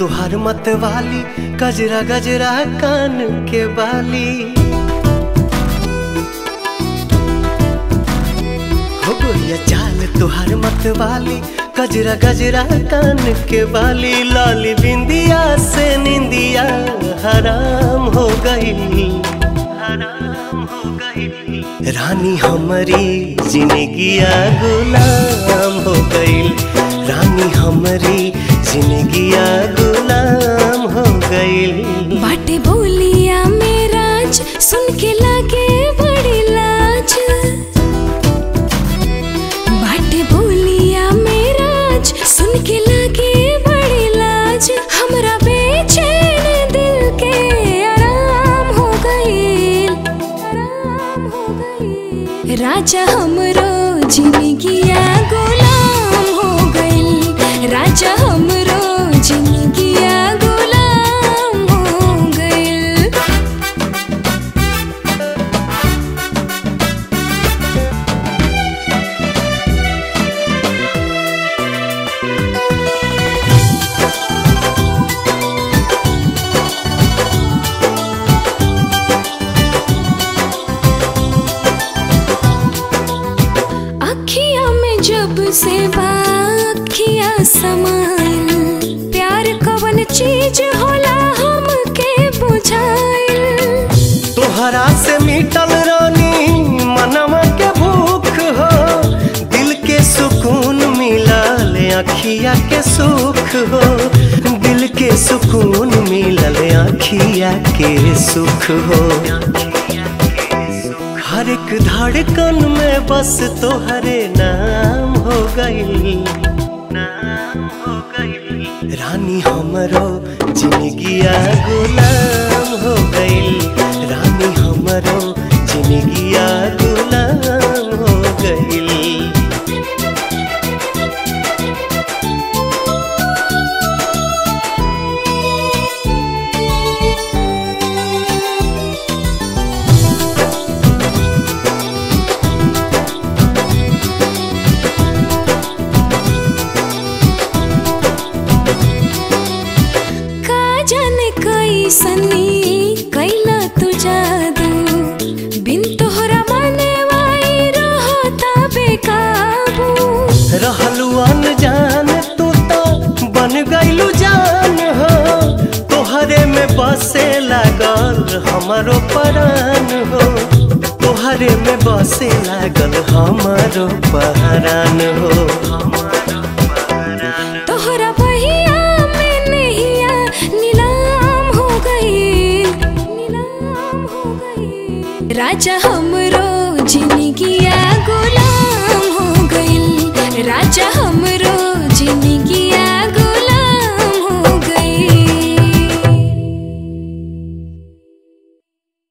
तुहार मत वाली गजरा गजरा कान के बाली हो गोरिया चाल तुहार मत वाली गजरा गजरा कान के बाली लाली बिंदिया से निंदिया हराम हो गई हराम हो गई रानी हमारी जिंदगिया गुलाम हो गई रानी हमारी जिंदगिया गुलाम हो गई बाटे बोलिया मेराज सुन के लागे बड़ी लाज बाटे बोलिया मेराज सुन के लागे बड़ी लाज हमरा बेचैन दिल के आराम हो गईल आराम हो गईल राजा हमरो जिंदगिया गुलाम हो गईल राजा हमरो जिंदगिया गुलाम हो गईल अखिया में जब से बाखिया समाइल प्यार कवन चीज होला हमके बुझाइल तोहरा से मिटल रानी मनवा के भूख हो दिल के सुकून मिलल अखिया के सुख हो दिल के सुकून मिलल अखिया के सुख हो हर एक धड़कन में बस तोहरे नाम हो गई नाम हो गई रानी हमरो जिंदगिया गुलाम हो गई रानी हमरो जिंदगिया गुलाम हो गई का जाने कैसनी कैला तू जादू बिन तोहरा माने वाई रहता बेकाबू रहलू अनजान तू तो बन गईलू जान हो तोहरे में बसे लागल हमारो परान हो तोहरे में बसे लागल हमारो पहरान हो